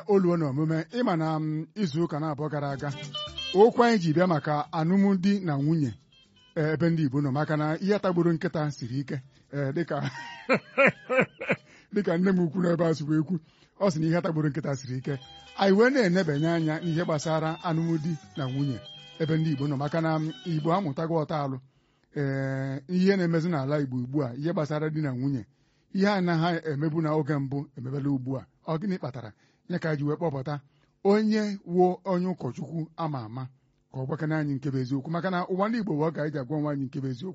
oluo na omume ịma na m, izu ụka na-abụọ gara aga okwu anyị ji bịa maka alụmdi na nwunye ee, ebe ndị Igbo nọ maka na ihe tagburu nkịta siri ike ee, dịka dịka nne m ukwu n'ebe a sịkwa ekwu ọ sị na ihe tagburu nkịta siri ike anyị wee na-enebanye anya n'ihe gbasara alụmdi na nwunye ebe ndị Igbo nọ maka na m, Igbo amụtago ọta alụ ee ihe na-emezi n'ala Igbo ugbu a ihe gbasara di na nwunye ihe anaghị emebu na oge mbụ emebela ugbu a ọ gịnị kpatara ya ka ji wee kpọpụta onye wuo onye ụkọchukwu ama ama ka ọ gwakana anyị nke bụ eziokwu maka na ụwa ndị Igbo bụ ọ ga-eji agwa nwaanyị nke bụ eziokwu